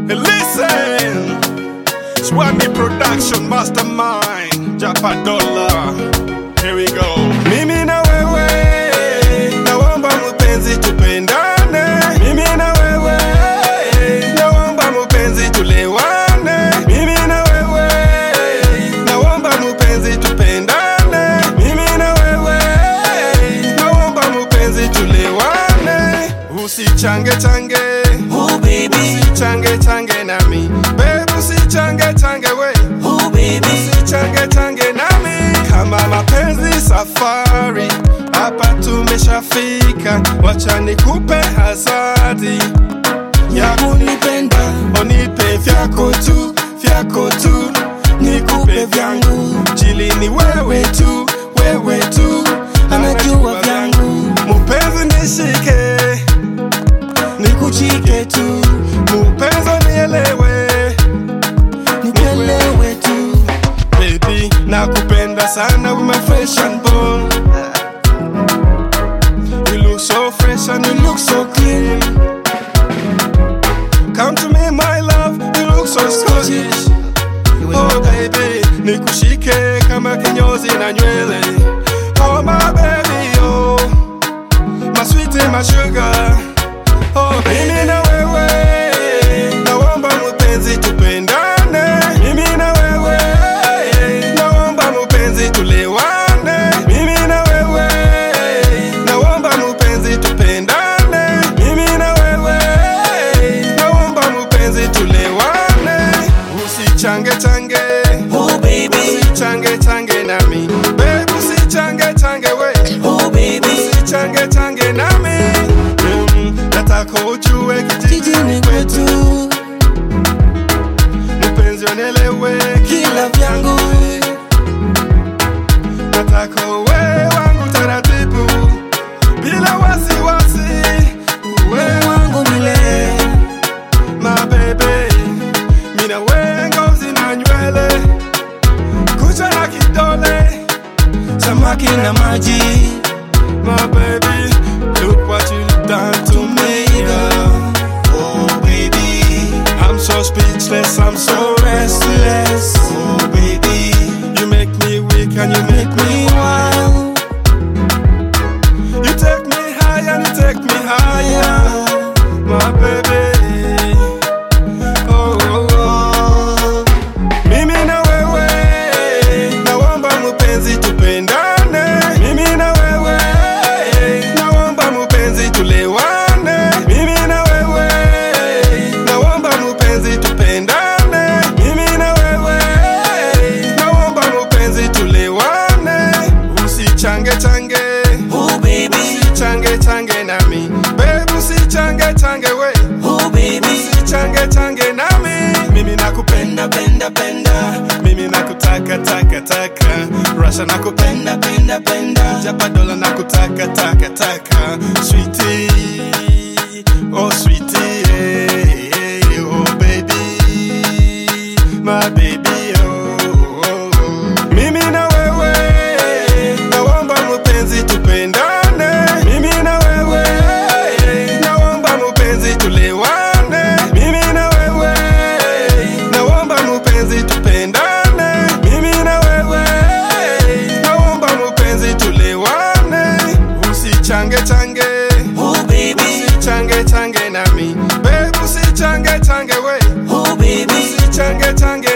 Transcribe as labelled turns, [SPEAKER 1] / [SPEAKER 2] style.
[SPEAKER 1] Listen, Swami Production Mastermind, Japa Dollar. Here we go. Mimi na wewe, naomba mpenzi tupendane. Mimi na wewe, naomba mpenzi tulewane. Mimi na wewe, naomba mpenzi tupendane. Mimi na wewe, naomba mpenzi tulewane. Usichange change,
[SPEAKER 2] Oh baby,
[SPEAKER 1] usichange change nami. Babe, usichange change we.
[SPEAKER 2] oh baby,
[SPEAKER 1] Usichange change nami kama mapenzi safari, hapa tumeshafika, wacha nikupe hazadi ya kunipenda, unipe vyako tu, vyako tu, nikupe vyangu, jili ni wewe tu, wewe tu,
[SPEAKER 2] anajua vyangu,
[SPEAKER 1] mupenzi nishike, nikuchike tu, mupenzi nielewe
[SPEAKER 2] nikuelewe tu.
[SPEAKER 1] Baby, nakupenda sana with my fresh and born. You look so fresh and you look so clean. Come to me, my love, you look so Scottish. Oh baby, nikushike kama kinyozi na nywele. Oh my baby, oh my sweetie, my sugar. Oh mimi na wewe, naomba mpenzi tupendane. Mimi na wewe, naomba mpenzi tulewane. Mimi na wewe, naomba mpenzi tupendane. Mimi na wewe, naomba mpenzi tulewane. Usichange change,
[SPEAKER 2] Oh baby,
[SPEAKER 1] usichange change nami. Babe, usichange change we.
[SPEAKER 2] oh baby,
[SPEAKER 1] Usichange change nami. Mm, nataka ujue kijijini
[SPEAKER 2] jijini
[SPEAKER 1] kwetu
[SPEAKER 2] kwetu,
[SPEAKER 1] mpenzi onelewe
[SPEAKER 2] kila vyangu,
[SPEAKER 1] nataka uwe wangu taratibu bila wasiwasi uwe
[SPEAKER 2] wangu mile,
[SPEAKER 1] mabebe mina we ngozi na nywele kucha na kidole
[SPEAKER 2] samaki na maji,
[SPEAKER 1] my baby look what you done to me girl.
[SPEAKER 2] oh baby,
[SPEAKER 1] I'm so speechless I'm so restless
[SPEAKER 2] oh baby,
[SPEAKER 1] you make me weak and you make me
[SPEAKER 2] me wild,
[SPEAKER 1] You take me high and you take me higher, my baby. Oh, oh, oh. Mimi na wewe, naomba mpenzi tupendane. Mimi na wewe, naomba mpenzi tulewane. Mimi na wewe, naomba mpenzi tupendane. Mimi na wewe, naomba mpenzi tulewane. Usichange change
[SPEAKER 2] oh baby,
[SPEAKER 1] change change nami babe usichange change we
[SPEAKER 2] oh baby,
[SPEAKER 1] usichange change nami mimi nakupenda
[SPEAKER 2] penda penda penda,
[SPEAKER 1] mimi nakutaka taka taka rasha nakupenda
[SPEAKER 2] penda penda penda,
[SPEAKER 1] japa dola nakutaka taka taka sweetie oh sweetie hey, hey, oh baby my baby oh, oh, oh. mimi na wewe naomba mpenzi tupendane mimi na wewe naomba mpenzi tulewane mimi na wewe naomba mpenzi tupendane mimi na wewe naomba mpenzi tulewane usichange change
[SPEAKER 2] oh baby,
[SPEAKER 1] change change nami babe usichange change we
[SPEAKER 2] oh baby,
[SPEAKER 1] usichange change